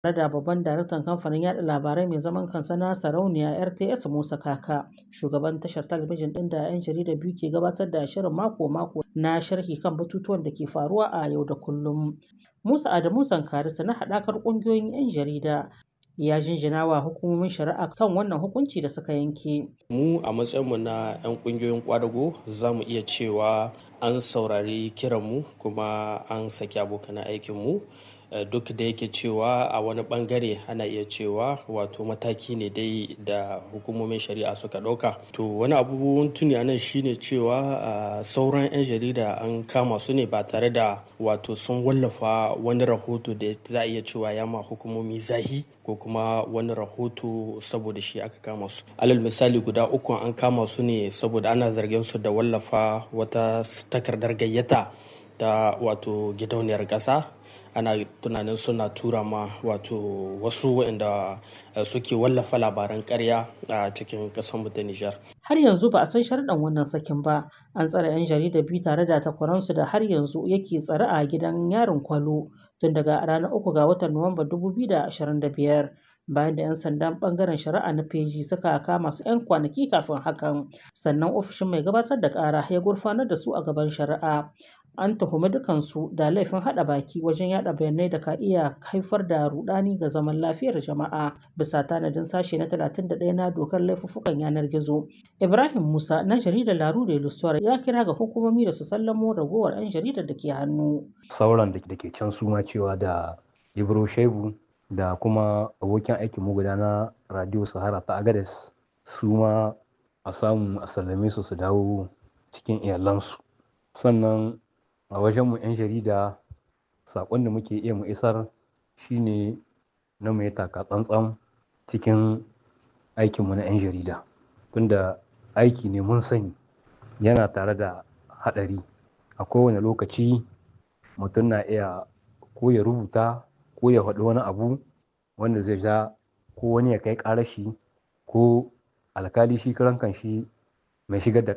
tare da babban daraktan kamfanin yada labarai mai zaman kansa na sarauniya rts musa kaka shugaban tashar talabijin din da 'yan jarida biyu ke gabatar da shirin mako-mako na sharhi kan batutuwan da ke faruwa a yau da kullum musa adamu zankarista na haɗakar ƙungiyoyin 'yan jarida ya jinjina wa hukumomin shari'a kan wannan hukunci da suka yanke mu a matsayinmu na 'yan ƙungiyoyin kwadago za mu iya cewa an saurari kiranmu kuma an saki abokan aikinmu duk da yake cewa a wani bangare ana iya cewa wato mataki ne dai da hukumomin shari'a suka ɗauka to wani abubuwan tuni anan shine cewa sauran 'yan jarida an kama su ne ba tare da wato sun wallafa wani rahoto da za a iya cewa ya ma hukumomi zahi ko kuma wani rahoto saboda shi aka kama su alal misali guda uku an kama su ne saboda ana zargin su da wallafa wata takardar gayyata ta wato gidauniyar ƙasa ana tunanin suna tura ma wato wasu waɗanda suke wallafa labaran karya a cikin ƙasar ta Nijar. Har yanzu ba a san sharɗan wannan sakin ba. An tsare 'yan jarida biyu tare da takwaransu da har yanzu yake tsare a gidan yarin kwalo tun daga ranar uku ga watan Nuwamba 2025. bayan da 'yan sandan bangaren shari'a na feji suka kama su 'yan kwanaki kafin hakan sannan ofishin mai gabatar da kara ya gurfanar da su a gaban shari'a an tuhumi dukansu da laifin hada baki wajen yada bayanai da ka iya haifar da rudani ga zaman lafiyar jama'a bisa tanadin sashe na 31 na dokar laifuffukan yanar gizo ibrahim musa na jaridar laru da ilusuwar ya kira ga hukumomi da su sallamo ragowar 'yan jaridar da ke hannu sauran da ke can suma cewa da ibro shebu da kuma abokin aikin mu guda na radio sahara ta agades su ma a samu a sallame su su dawo cikin iyalansu sannan a wajenmu 'yan jarida saƙon da muke iya mu isar shine na mu taka tsantsan cikin aikinmu na 'yan jarida tunda aiki ne mun sani yana tare da haɗari a kowane lokaci mutum na iya ko ya rubuta ko ya faɗi wani abu wanda zai ja ko wani ya kai ƙarashi ko alkali shi karan kan shi mai shigar da